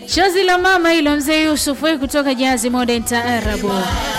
Chozi la mama hilo, mzee Yusuf wewe kutoka Jazi Modern Taarabu.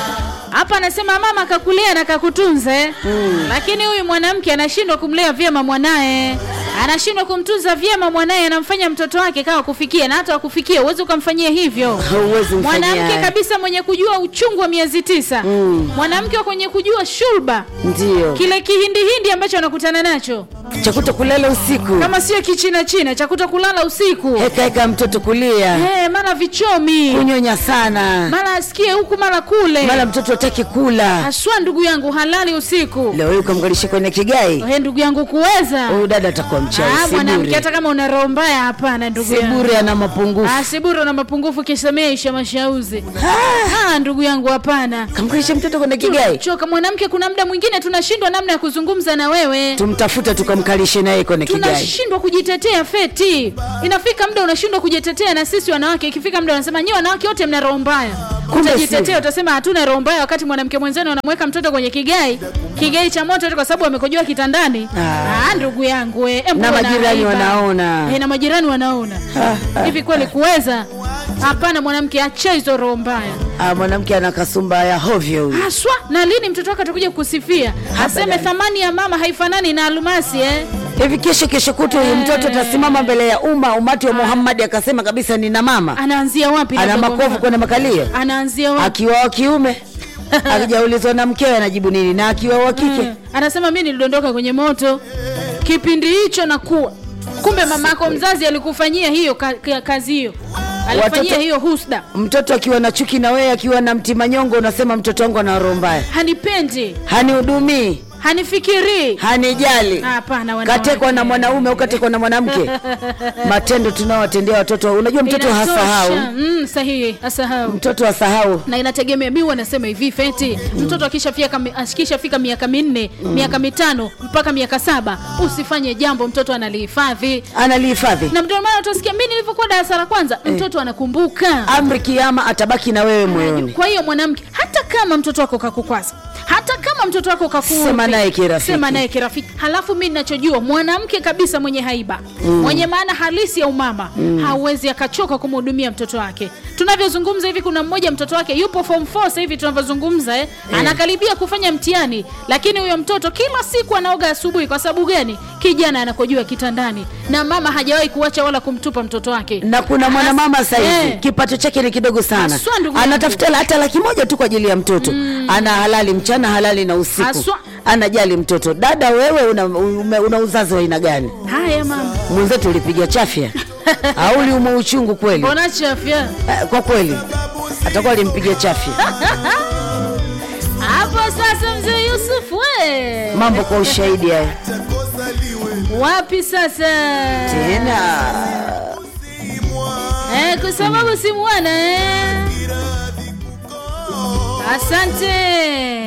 Hapa anasema mama kakulea na kakutunza eh. Lakini huyu mwanamke anashindwa kumlea vyema mwanae, anashindwa kumtunza vyema mwanae, anamfanya mtoto wake kawa kufikia na hata wakufikia uwezi ukamfanyia hivyo. Huwezi mfanyia Mwanamke haya. kabisa mwenye kujua uchungu wa miezi tisa, mwanamke wa kwenye kujua shurba, Ndio kile kihindihindi ambacho anakutana nacho, cha kuto kulala usiku, kama sio kichina china cha kuto kulala usiku, heka heka mtoto kulia, Eh, mara vichomi, kunyonya sana, mara asikie huku mara kule, mara mtoto hataki kula. haswa ndugu yangu halali usiku. Leo hii ukamgalisha kwenye kigai, He, ndugu yangu kuweza huyu dada atakuwa mchawi. Ah, mwanamke Siburi, hata kama una roho mbaya, hapana ndugu yangu. Siburi ana mapungufu. Ah, Siburi una mapungufu kisemea isha mashauzi. Ah, ndugu yangu hapana. Kamgalisha mtoto kwenye kigai, Choka mwanamke, kuna muda mwingine tunashindwa namna ya kuzungumza na wewe. tumtafute tukamkalishe naye kwenye kigai. tunashindwa kujitetea feti inafika muda unashindwa kujitetea na sisi wanawake ikifika muda wanasema nyi wanawake wote mna roho mbaya Kumbe utajitetea sivyo. utasema hatuna roho mbaya wakati mwanamke mwenzenu anamweka mtoto kwenye kigai kigai cha moto eti kwa sababu amekojoa kitandani Ah. ah, ndugu yangu eh, embu Na wana majirani aiba. wanaona. eh, na majirani wanaona hivi kweli kuweza hapana mwanamke acha hizo roho mbaya Ah, mwanamke ana kasumba ya hovyo huyu. haswa na lini mtoto wake atakuja kusifia aseme thamani ya mama haifanani na almasi eh? Hivi kesho kesho kutu huyu mtoto atasimama mbele ya umma umati wa Muhammad akasema kabisa nina mama, anaanzia wapi ana labda kwa makovu mfano? kwenye makalio, anaanzia wapi akiwa wa kiume akijaulizwa na mkewe anajibu nini, na akiwa wa kike Mm. anasema mi nilidondoka kwenye moto kipindi hicho na kuwa kumbe mamako mzazi alikufanyia hiyo ka, ka, kazi hiyo alifanyia Watoto- hiyo husda mtoto akiwa na chuki na wewe, akiwa na mtima nyongo, unasema mtoto wangu ana roho mbaya, hanipendi hanihudumii, hanifikirii hanijali, hapana wanawake. katekwa na mwanaume au katekwa na mwanamke. Matendo tunaowatendea watoto, unajua mtoto Inatosha. hasahau, mm, sahihi asahau mtoto hasahau. na inategemea mi wanasema hivi feti mtoto akishafika akishafika miaka minne miaka mitano mpaka miaka saba usifanye jambo mtoto analihifadhi Analihifadhi na ndio maana utasikia mi nilivyokuwa darasa la kwanza mtoto anakumbuka amri, kiama atabaki na wewe moyoni. Kwa hiyo mwanamke, hata kama mtoto wako kakukwaza, hata kama mtoto wako kakuudhi, Sema naye kirafiki. sema naye kirafiki. Halafu mimi ninachojua mwanamke kabisa mwenye haiba mwenye maana halisi ya umama hawezi akachoka kumhudumia mtoto wake. Tunavyozungumza hivi, kuna mmoja mtoto wake yupo form 4 sasa hivi tunavyozungumza eh, anakaribia kufanya mtihani, lakini huyo mtoto kila siku anaoga asubuhi. Kwa sababu gani? Kijana anakojua kitandani, na mama hajawahi kuacha wala kumtupa mtoto wake. na kuna mwanamama sasa hivi Eh. kipato chake ni kidogo sana, Haswa, ndugu yangu. anatafuta la- hata laki moja tu kwa ajili ya mtoto ana halali mchana halali na usiku Haswa. anajali mtoto. Dada wewe una, ume- una uzazi wa aina gani? Haya mama, Mwenzetu ulipiga chafya au uliumwa uchungu kweli? mbona chafya Eh, Kwa kweli atakuwa alimpiga chafya. hapo sasa? Mzee Yusuf we Mambo kwa ushahidi haya wapi sasa tena. eh, kwa sababu si mwana eh. Asante.